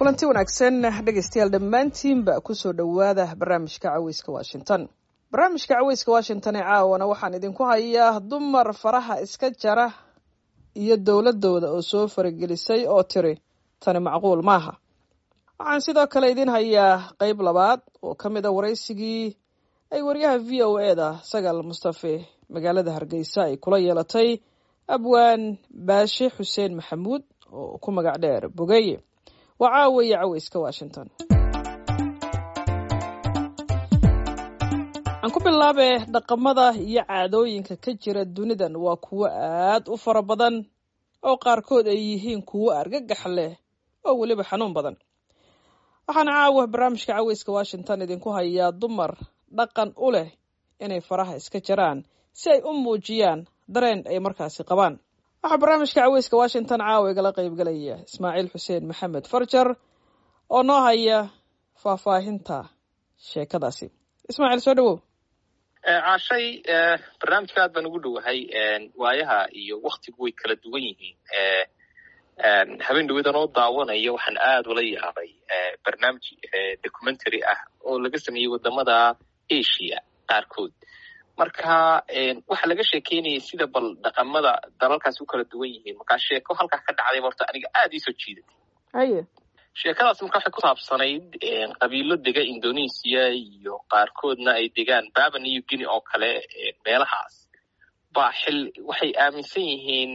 kulanti wanaagsan dhegaystayaal dhammaantiinba kusoo dhowaada barnaamijka caweyska washington barnaamijka caweyska washington ee caawana waxaan idinku hayaa dumar faraha iska jara iyo dowladooda oo soo faragelisay oo tiri tani macquul maaha waxaan sidoo kale idin hayaa qeyb labaad oo ka mid a waraysigii ay waryaha v o e da sagaal mustafe magaalada hargeysa ay kula yeelatay abwaan baashe xuseen maxamuud oo ku magac dheer bogeeye waa caawiya caweyska washington aan ku bilaabe dhaqamada iyo caadooyinka ka jira dunidan waa kuwo aad u fara badan oo qaarkood ay yihiin kuwo argagax leh oo weliba xanuun badan waxaana caawa barnaamijka caweyska washington idinku hayaa dumar dhaqan u leh inay faraha iska jaraan si ay u muujiyaan dareen ay markaasi qabaan waxaa barnaamijka caweyska washington caawa igala qeybgalaya ismaaciil xuseen maxamed farjar oo noo haya faahfaahinta sheekadaasi ismaaciil soo dhawow caashay barnaamijka aad baan ugu dhowahay waayaha iyo waktigu way kala duwan yihiin habeen dhawadan oo daawanaya waxaan aad ula yaabay barnaamij documentary ah oo laga sameeyey wadamada asia qaarkood marka waxaa laga sheekeynayay sida bal dhaqamada dalalkaas u kala duwan yihiin markaa sheeko halkaa ka dhacday horta aniga aad iisoo jiidatay haye sheekadaas marka waxay ku saabsanayd qabiilo dega indonesia iyo qaarkoodna ay degaan baba new guinea oo kale meelahaas ba xil waxay aaminsan yihiin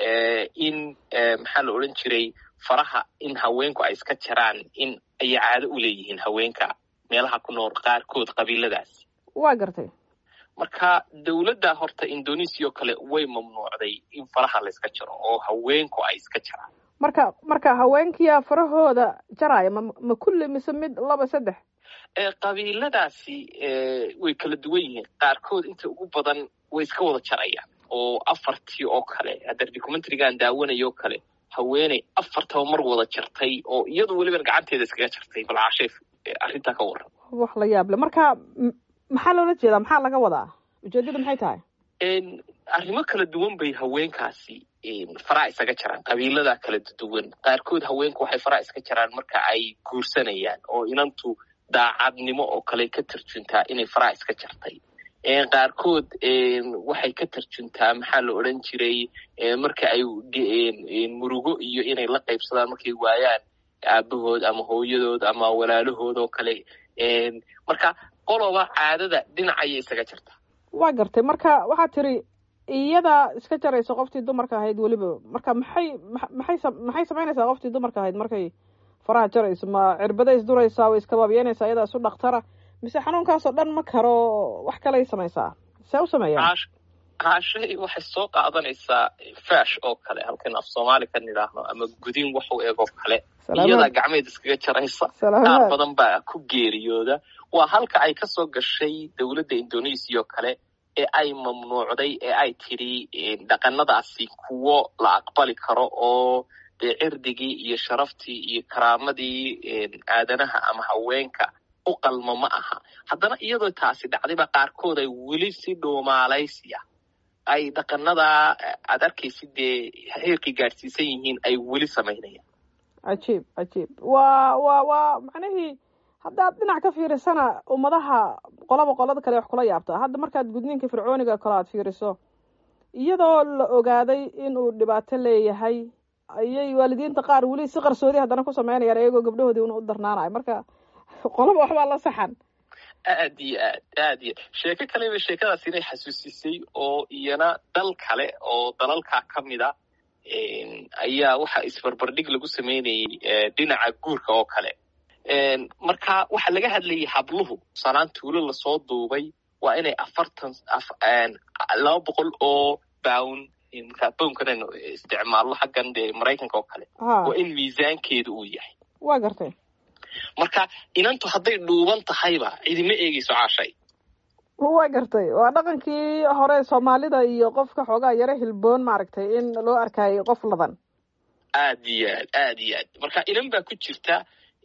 in maxaa la odhan jiray faraha in haweenku ay iska jaraan in ay caado u leeyihiin haweenka meelaha ku nool qaarkood qabiiladaas waa gartay marka dowladda horta indonesia oo kale way mamnuucday in faraha la iska jaro oo haweenku ay iska jaraan marka marka haweenkiya farahooda jaraya ma ma kulli mise mid laba saddex qabiiladaasi way kala duwan yihiin qaarkood inta ugu badan way iska wada jarayaan oo afartii oo kale hadda documentarigaan daawanayo oo kale haweeney afartaba mar wada jartay oo iyadu weliban gacanteeda iskaga jartay bal caasheef arrintaa ka warran wax la yaab le marka maxaa loola jeedaa maxaa laga wadaa ujeedada maxay tahay arrimo kala duwan bay haweenkaasi faraha isaga jaraan qabiilada kala duwan qaarkood haweenku waxay faraha iska jaraan marka ay guursanayaan oo inantu daacadnimo oo kale ka tarjuntaa inay faraha iska jartay qaarkood waxay ka tarjuntaa maxaa la odran jiray marka ay murugo iyo inay la qaybsadaan markay waayaan aabahood ama hooyadood ama walaalahood oo kale marka qoloba caadada dhinacayay isaga jartaa waa gartay marka waxaad tiri iyada iska jaraysa qoftii dumarka ahayd weliba marka maxay maxay maxay samaynaysaa qoftii dumarka ahayd markay faraha jarayso ma cirbaday isduraysaa way iskabaabiyanaysaa iyadaa isu dhaktara mise xanuunkaasoo dhan ma karo wax kaley samaysaa see u sameeyaan caashay waxay soo qaadanaysaa fash oo kale halkan af soomaali ka nidhaahno ama gudin wax u eg oo kale iyadaa gacmeed iskaga jaraysa qaar badan baa ku geeriyooda waa halka ay ka soo gashay dowladda indonesia oo kale ee ay mamnuucday ee ay tidhi dhaqanadaasi kuwo la aqbali karo oo dee cirdigii iyo sharaftii iyo karaamadii aadanaha ama haweenka u qalmo ma aha haddana iyadoo taasi dhacdayba qaarkood ay weli si dhuumaalaysiya ay dhaqanadaa aad arkaysid dee heerkay gaadhsiisan yihiin ay weli samaynayaan cajiib cajiib waa waa waa macnihii haddaad dhinac ka fiirisana ummadaha qolaba qolada kale wax kula yaabtaa hadda markaad gudniinka fircooniga kale aad fiiriso iyadoo la ogaaday inuu dhibaato leeyahay ayay waalidiinta qaar weli si qarsoodi haddana ku sameynayaan iyagoo gabdhahoodii una u darnaanayo marka qolaba waxbaa la saxan aad iyo aad aad iyo sheeko kaleba sheekadaas inay xasuusisay oo iyana dal kale oo dalalkaa ka mid a ayaa waxa isbarbardhig lagu sameynayay dhinaca guurka oo kale marka waxaa laga hadlayay habluhu sanaan tuulo lasoo duubay waa inay afartan laba boqol oo bown markaa bownkanaynu isticmaalno xaggan dee maraykanka oo kale waa in miisaankeedu uu yahay waa gartay marka inantu hadday dhuuban tahayba cidima eegeyso caashay waa gartay waa dhaqankii hore soomaalida iyo qofka xoogaa yaro hilboon maaragtay in loo arkayo qof ladan aad iyo aad aad iyo aad marka inan baa ku jirta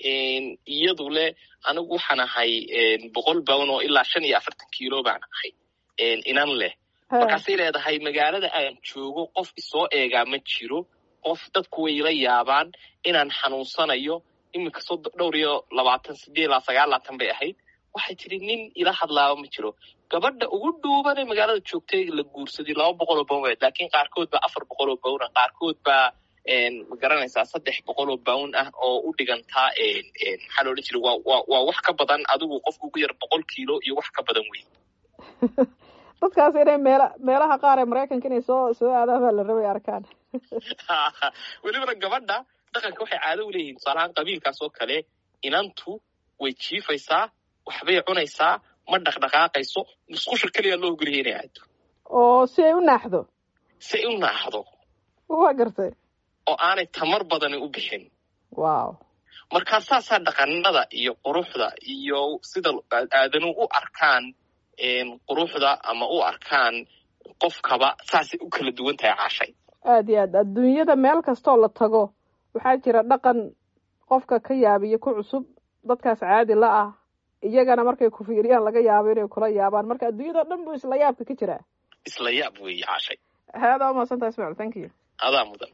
iyadu leh anigu waxaan ahay boqol bown oo ilaa shan iyo afartan kilo baan ahay inan leh markaasay leedahay magaalada aan joogo qof isoo eegaa ma jiro qof dadku way ila yaabaan inaan xanuunsanayo iminka soo dhowr iyo labaatan sideed ilaa sagaal laatan bay ahayd waxay tiri nin ila hadlaaba ma jiro gabadha ugu dhuubanee magaalada joogtay la guursaday laba boqol oo bawn weed laakiin qaarkood baa afar boqol oo bawn ah qaarkood baa ma garanaysaa saddex boqol oo bawn ah oo u dhigantaa maxaa la odhan jiray waa waa waa wax ka badan adigu qofka ugu yar boqol kiilo iyo wax ka badan wey dadkaas inay meela meelaha qaar ee maraykanka inay soo soo aadaan baa la rabay arkaan welibana gabadha dhaqanka waxay caado u leeyihin tusaalahaan qabiilkaas oo kale inantu way jiifaysaa waxbay cunaysaa ma dhaqdhaqaaqayso musqusha keliya loo ogoliyay inay aado oo si ay u naaxdo si ay u naaxdo waa gartay oo aanay tamar badani u bixin wow markaa saasaa dhaqanada iyo quruxda iyo sida aadanu u arkaan quruxda ama u arkaan qofkaba saasay u kala duwan tahay caashay aada iyo aad adduunyada meel kastoo la tago waxaa jira dhaqan qofka ka yaabiyo ku cusub dadkaas caadi la ah iyagana markay ku fiiriyaan laga yaabo inay kula yaabaan marka adduunyadao dhan buu isla yaabka ka jiraa isla yaab weeye caashay aada umaadsantaa ismail thank you adaa mudan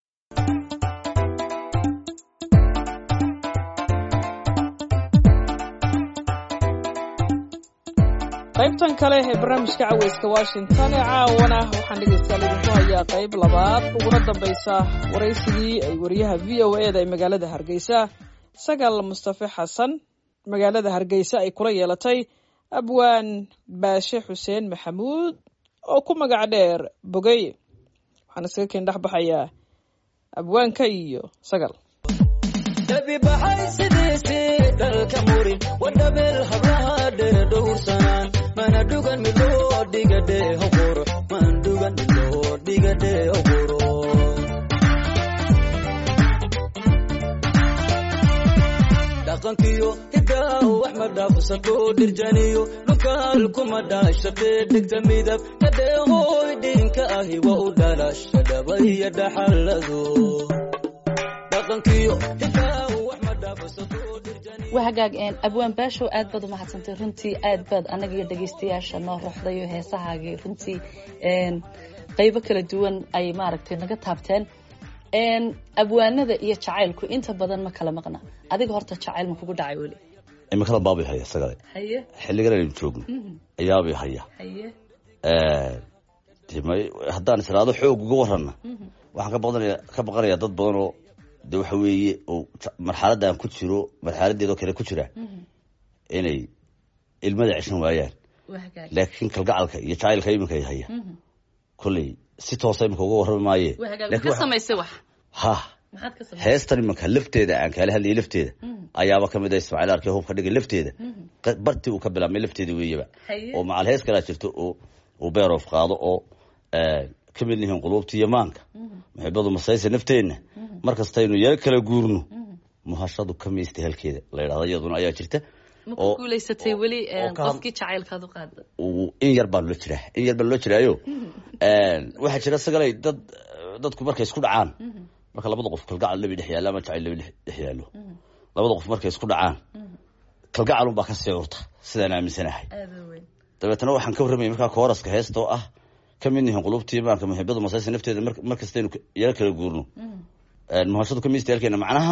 qaybtan kale ee barnaamijka caweyska washington ee caawana waxaan dhegeystayaal idinku hayaa qayb labaad uguna dambaysa waraysigii ay wariyaha v o e da ee magaalada hargeysa sagal mustafe xasan magaalada hargeysa ay kula yeelatay abwaan baashe xuseen maxamuud oo ku magac dheer bogeye waxaan isaga keen dhex baxayaa abwaanka iyo sagal dabibaxay sidiisii dhalka murin wadhabeel hablaha dhee dhowrsanaan mana dhugan midloo dhigadhee hoguro man dhugan midloo dhigadhee hoguro dhaqankiyo hidaa wax ma dhaafsato dhirjaniyo dhukaal kuma dhaashaqee dhegta midab kadheehooy dhinka ahi wa u dhalasha dhabaiyo dhaxallado waa hagaag abwaan baashow aad baad umahadsantay runtii aad baad anaga iyo dhegaystayaasha noo ruxday oo heesahaagii runtii qaybo kala duwan ay maaragtay naga taabteen abwaanada iyo jacaylku inta badan ma kala maqna adiga horta jacayl ma kugu dhacay weli imikada baabay haya isagale haye xilligan aynu joogno ayaabay haya haye haddaan israado xoog uga warana waxaan ka baqanaya ka baqanayaa dad badan oo de waxa weeye oo marxaladaan ku jiro marxaladeedoo kale ku jira inay ilmada ceshan waayaan waa hagaag laakiin kalgacalka iyo jacaylka iminka ay haya kolley si toosa iminka uga warrami maaye waa hagaag laakiin ka waxa- samaysay wax ha maxaad ka samaysay heestan iminka lafteeda aan kaala hadlayay lafteeda ayaaba kamid ah ismaaciil arkay hubka dhigay lafteeda qa- bartii uu ka bilaabmay lafteeda weeyaba Haye. oo macal hees kalaa jirto oo uu beeroof qaado oo ka mid yihiin quluubta iyo maanka muxibadu masaysa nafteenna mar kastaynu yaro kala guurno muhashadu ka miista halkeeda la yidhahdo iyaduna ayaa jirta ma oo- ku guulaysatay oo- weli oo ka had- qofkii jacaylkaad u qaada uu- in yar baa loo jiraa in yar baa loo jiraayo waxaa jira sagalay dad dadku markay isku dhacaan marka labada qof kalgacal labi dhex yaalla ama jacayl labi dhex dhex yaallo labada qof markay isku dhacaan kalgacalun baa ka sii urta sidaan aaminsanahay aada weyn dabeetana waxaan ka warramayay markaa kooraska heesta oo ah ka mid yihiin qulubtii maanka muxibada masaysa nafteeda mar mar kastaynu yaro kala guurno muhashadu ka miista halkeena macnaha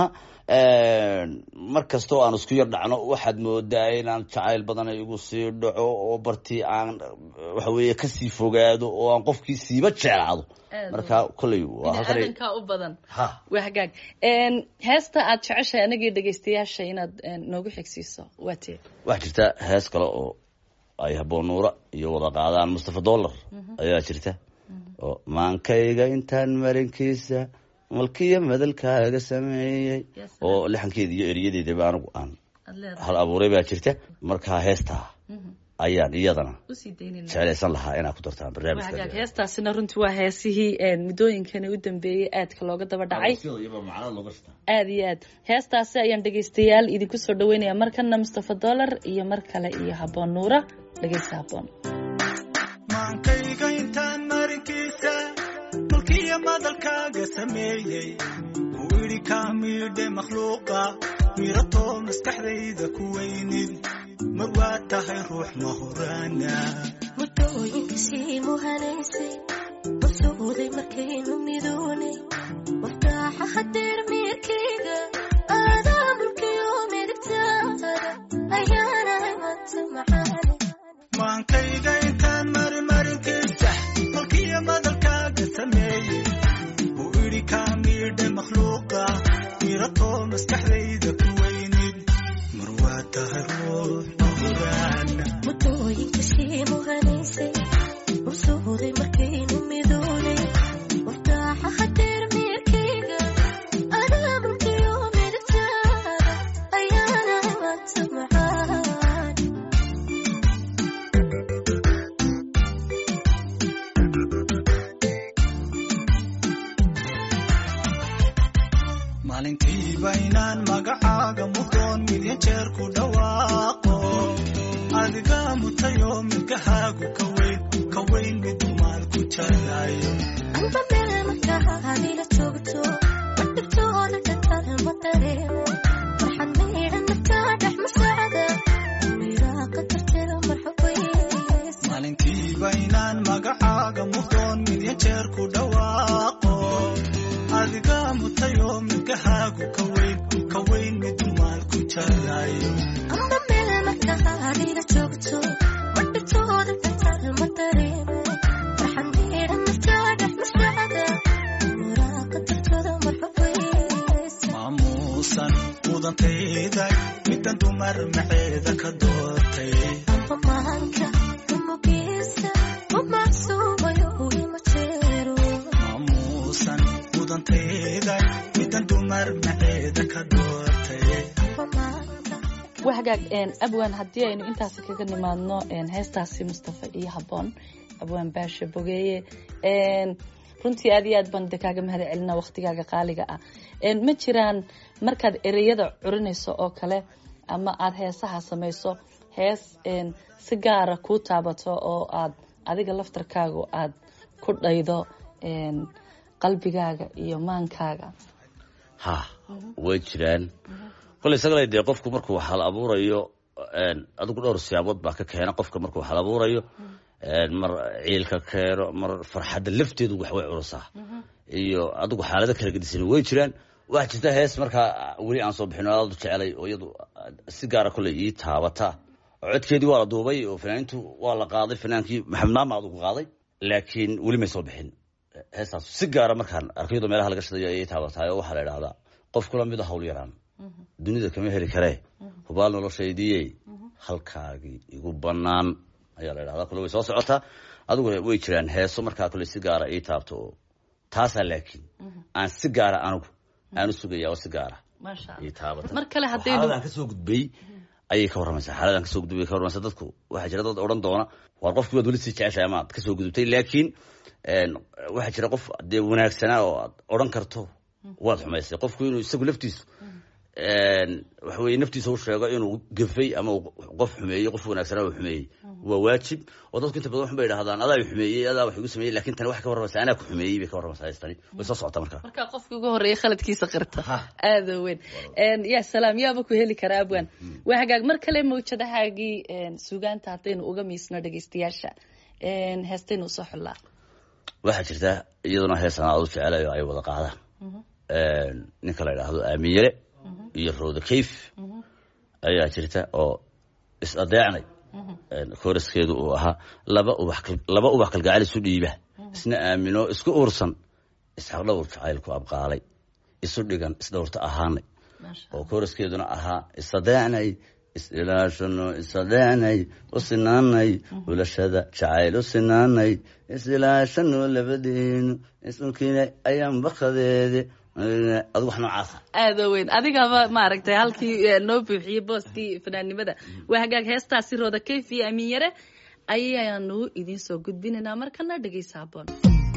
mar kastoo aan isku yar dhacno waxaad moodaa inaan jacayl badan igu sii dhaco oo bartii aan waxa weeye kasii fogaado oo aan qofkii siiba jeclaado Aad marka kolley waa halkan ay- biniaadankaa u badan ha waa hagaag heesta aad jeceshahay anagii dhegaystayaasha inaad een, noogu xigsiiso waa tee waxaa jirta hees kale oo ay haboon nuura iyo wada qaadaan mustafa dollar ayaa jirta oo maankayga intaan marinkiisa malkiya madalkaaga sameeyey Yes, oo lixankeeda iyo eriyadeedaba anigu aan aad leedahay hal abuuray baa jirta markaa heestaa ayaan iyadana usii daynayna jeclaysan lahaa inaad ku dartaan waa hagaag barnaamijka heestaasina runtii waa heesihii een, muddooyinkani u dambeeyey aadka looga daba dhacay aad iyo aad heestaasi ayaan dhegaystayaal idinku soo dhaweynaya markana mustafa dollar iyo mar kale iyo haboon nuura dhegaysta haboon maankayga intaan marinkiisa mulkiya madalkaaga sameeyey ku idhi kaa miidhe makhluuqa miratoo maskaxdayda ku weynid mar waa tahay ruux mahuraana muddooyinkasii muhanaysay masuuday markaynu midoonay waftaaxa hadeer miirkayga aadaa masuuday markaynu midoonay wardaaxa hadeer meerkayga adaa mulkiyo midigtaada ayaana maanta macaan maalintiiba inaan magacaaga mudoon milyan jeer ku dhawaaqo adiga mutayo midgahaagu ka weyn ka weyn midu maal ku jarayo amba meel markaa adila joogto madhibtooda dhakala ma dareemo farxad maydhan naftaa dhex masaacda miraaqa darteeda marxabays maalintiiba inaan magacaaga mudoon milyan jeer ku dhawaaqo adiga mutayo midgahaagu ka weyn ka weyn midu maal ku jarayo amba meel markaa adila joogto madhibtooda dhakala ma dareemo farxad maydhan naftaa dhex masaacda miraaqa darteeda marxabays maamuusan mudantayday midan dumar maceeda ka doortay amba maanka umugiisa umacsuumayo ima jeero maamuusan mudantayday midan dumar maceeda ka doortay amba maanka waa hagaag een, abwaan haddii aynu intaasi kaga nimaadno een, heestaasi mustafa iyo habboon abwaan baasha bogeeye een, runtii aad iyo aad baan de kaaga mahad celina waqtigaaga qaaliga ah een, ma jiraan markaad ereyada curinayso oo kale ama aad heesaha samayso hees een, si gaara kuu taabato oo aad adiga laftarkaagu aad ku dhaydo een, qalbigaaga iyo maankaaga ha way jiraan koley isagale dee qofku markuu hal abuurayo een, adigu dhowr siyaabood baa ka keena qofka markuu hal abuurayo een, mar ciilka keeno mar farxadda lafteedu wax way culusaa iyo adigu xaalado kala gedisan way jiraan waxaa jirta hees markaa weli aan soo bixin oo aad u jecelay oo iyadu si gaara koley ii taabata oo codkeedii waa la duubay oo fanaanintu waa la qaaday fanaankii maxamed maama adugu qaaday laakiin weli may soo bixin heestaas si gaara markaan arkaydo meelaha laga shidayo ayay taabatahay oo waxaa la idhahdaa qof kula mid a hawl yaraan dunida kama heli karee hubaal noloshaydiyey halkaagii igu banaan ayaa la idhahdaa kule way soo socotaa adiguna way jiraan heeso markaa kule si gaara ii taabto oo taasaa laakiin aan si gaara anigu aan u sugaya oo si gaara maasha ii taabata mar kale haddaynu xaaladaan kasoo gudbay ayay ka warramaysaa xaaladaan kasoo gudbay bay ka warramaysaa dadku waxaa jira dad odhan doona waar qofkii waad weli sii jeceshahay ama aad kasoo gudubtay laakiin een, waxaa jira qof dee wanaagsanaa oo aad odhan karto waad xumaysay qofku inuu isagu laftiisu een, waxa weye naftiisa u sheego inuu gafay ama uu qof xumeeyey qof wanaagsanaa uu xumeeyey waa waajib oo dadku inta badan waxun bay idhahdaan adaa i xumeeyey adaa wax igu sameeyey lakin tani waxay ka warramaysaa anaa ku xumeeyey bay ka warramaysaa heestani way soo socotaa markaa markaa qofkii ugu horeeya khaladkiisa qirta Ha. aada u weyn Een, ya salaam yaaba ku heli karaa abwan waa hagaag mar kale mawjadahaagii een, sugaanta haddaynu uga miisno dhegeystayaasha een, heestaynu usoo xullaa waxaa jirta iyaduna heesan aad u jecelayo ay wada qaadaan Een, ninka la idhaahdo aamiyele iyo rooda kayf ayaa jirta oo is adeecnay Een, kooraskeedu uu ahaa laba ubax kal- laba ubax kalgacayl isu dhiiba isna aamino isku uursan isxaqdhowr jacaylku abqaalay isu dhigan isdhowrta ahaanay oo kooraskeeduna ahaa isadeecnay isilaashano isadeecnay u sinaanay ulashada jacayl u sinaanay isilaashano labadeenu isulkiina ayaan bakadeede adigu wax noocaasa aada u weyn adigaba maaragtay halkii eh, noo buuxiyey booskii fanaannimada waa hagaag heestaasi rooda kayf iyo amiin yare ayaanu idiin soo gudbinaynaa markana dhegeysa haboon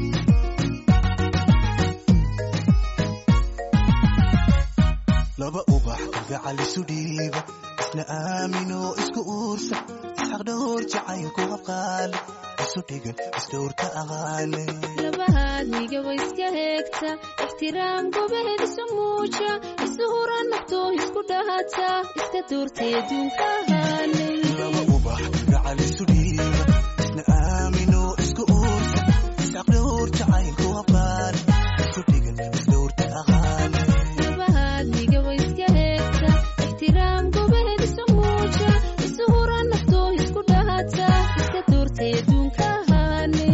laba ubax kalgacal isu dhiiba isna aamino isku uursa isxaq dhowr jacaylku abqaale isu dhigan isdhowrka aqaale labahaadniga wa iska heegta ixtiraam gobeed isu muuja isu hura naftoo isku dhahata iska doortay adduunka ahaanay laba ubax kalgacal isu dhiiba isna aamino isku uursa isxaq dhowr jacaylku abqaale isu dhigan isdhowrka aqaale labahaadniga wa iska heegta ixtiraam gobeed isu muuja isu hura naftoo isku dhahata iska doortay adduunka ahaanay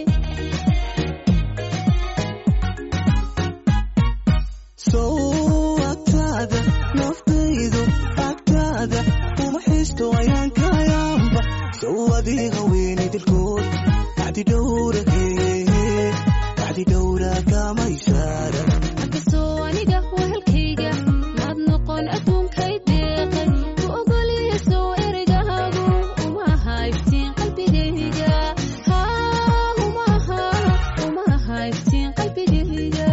sow agtaada naftaydu agtaada uma xisto ayaan kayaanba sow ishaara Markastoo aniga wehelkayga maad noqon adduunkay deeqay ku ogoliya soo erigaagu uma aha iftiin qalbigayga haa uma aha uma aha iftiin qalbigayga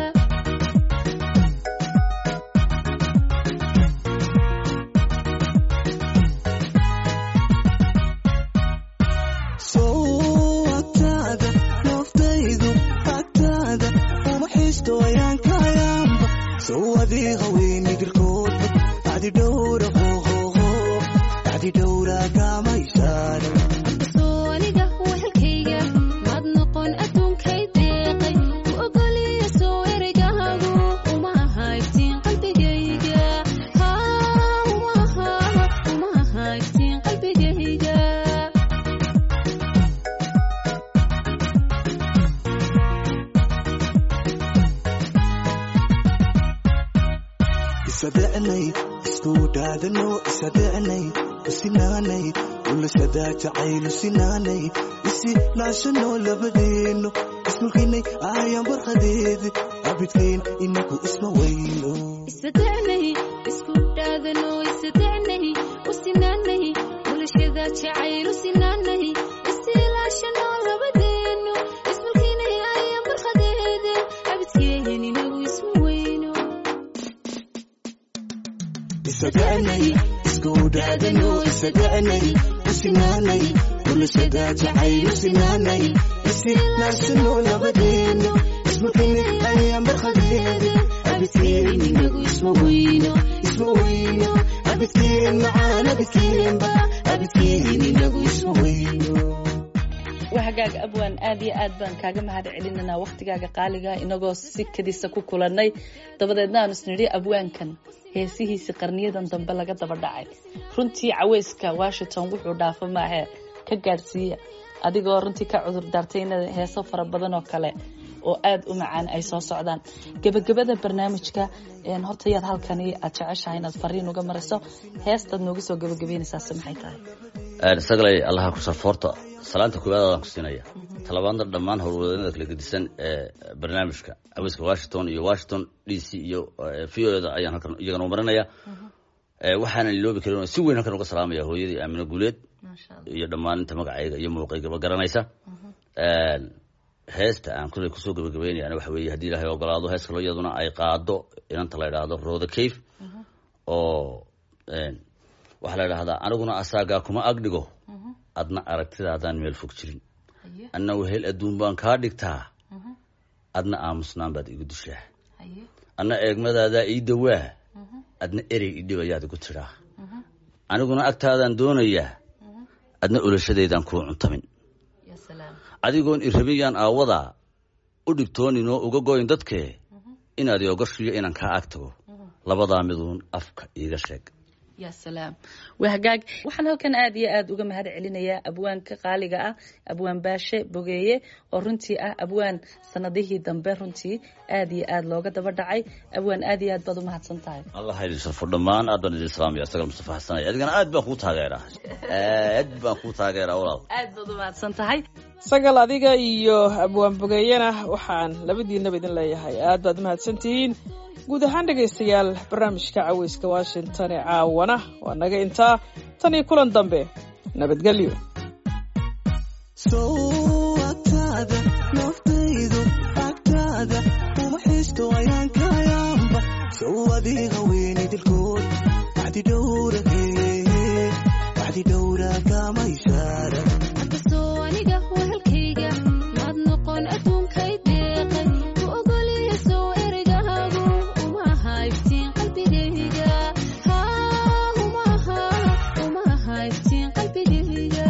soo agtaada naftaydu agtaada uma xiisto ayaan kayaanba sow adii haweyni dilkoodba bacdi dhowra hohoho bacdi dhowra kama ishaara Markastoo aniga wehelkayga maad noqon adduunkay deeqay ku ogoliya soo erigaagu uma aha iftiin qalbigayga haa uma aha uma aha iftiin qalbigayga isadecnay isku dhaadano isadecnay isinaanay ulashada jacaylu sinaanay isi laashano labadeeno ismulkinay ayaan barhadeedi abidkeen inagu isma weyno isadecnay isku dhaadano isadecnay u sinaanay bulashada jacayl u sinaanay isilaashanoo labadeeno ismulkinay ayaan barhadeede abidkeen inagu isma weyno isadecnay isku dhaadano isadecnay usinaanay ulashada jacaylu sinaanay isi laashano labadeeno ismulkinay ayaan barhadeedi abidkeen inagu isma weyno isma weyno abidkeen macaan abidkeenba abidkeen inagu isma weyno wahagaaga abwaan aad iyo aad baan kaaga mahad celinanaa waktigaaga qaaliga inagoo si kadisa ku kulannay dabadeedna aanu isnidhi abwaankan heesihiisi qarniyadan dambe laga daba dhacay runtii caweyska washington wuxuu dhaafo maahe ka gaadhsiiya adigoo runtii ka cudur daartay in heeso fara badan oo kale oo aad u macaan ay soo socdaan gebagabada barnaamijka een, horta yaad halkani aad jeceshahay inaad fariin uga mariso heestaad noogu soo gebagabeynaysaase maxay tahay isagalay allaha ku safoorta salaanta koowaad aan ku siinaya talabaadna dhammaan howlwadeennada kala gedisan ee barnaamijka caweyska washington iyo washington d c iyo v o da ayaan halkan iyagana u marinaya waxaana iloobi karin oo si weyn halkan uga salaamaya hooyadii aamino guuleed iyo dhammaan inta magacayga iyo muuqaygaba garanaysa heesta aan kuley kusoo gabagabeynayana waxa weeye haddii ilaahay ogolaado hees kaloo iyaduna ay qaado inanta la idhaahdo roda cave oo waxaa la idhahdaa aniguna asaagaa kuma agdhigo adna aragtidaadaan meel fog jirin anna wehel adduun baan kaa dhigtaa adna aamusnaan baad igu dishaa anna eegmadaadaa ii dawaa adna erey idhibayaad igu tidhaa aniguna agtaadaan doonayaa adna olashadaydaan kuu cuntamin adigoon irabiyaan aawadaa u dhibtooninoo uga goyn dadkee inaad iogashiyo inaan kaa ag tago labadaa miduun afka iiga sheeg ya salaam waa hagaag waxaan halkan aad iyo aad uga mahad celinayaa abwaanka qaaliga ah abwaan baashe bogeeye oo runtii ah abwaan sanadihii dambe runtii aad iyo aad looga daba dhacay abwaan aad iyo aad baad umahadsan tahay allah ha idin sharfo dhammaan aad baan idin salaamaya isaga mustafa xasanaya adigana aad baan kuu taageeraa aad baan kuu taageeraa walaal aad baad umahadsan tahay sagal adiga iyo abwaan bogeeyena waxaan labadiinaba idin leeyahay aad baad umahadsan tihiin guud ahaan dhegaystayaal barnaamijka caweyska washington ee caawana waa naga intaa tan iyo kulan dambe nabadgelyo sow agtaada naftaydu agtaada uma xiisto ayaan kayaanba sow adiga weyni dilkood bacdi dhowra hee bacdi dhowra kama ishaara markastoo aniga wehelkayga maad noqon adduunkay deeqay ku ogoliya soo erigaagu uma aha iftiin qalbigayga haa uma aha uma aha iftiin qalbigayga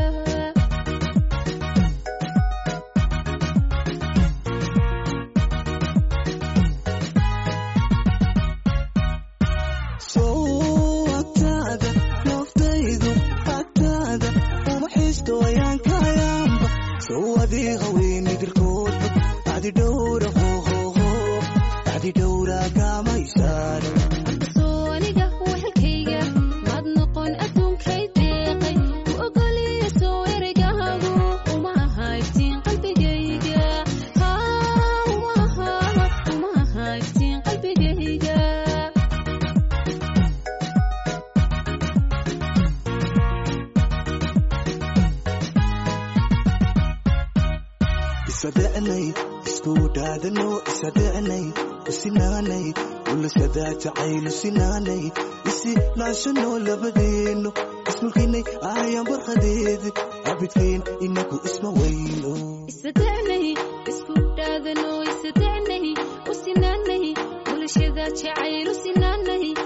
sow agtaada naftaydu agtaada uma xiisto ayaan kayaanba sow adiga weyni dilkoodba bacdi dhowra hohoho bacdi dhowra kama ishaara markastoo aniga wehelkayga maad noqon adduunkay deeqay ku ogoliya soo erigaagu uma aha iftiin qalbigayga haa uma aha isdhicinay isku dhaadano isadhicinay usinaanay ulasadaa jacayl usinaanay isi naashano labadeeno ismulkinay aayaan barqadeed abidkeen inagu isma weyno isdacnay isku dhaadano isdacnay usinaanay bulshada jacayl usinaanay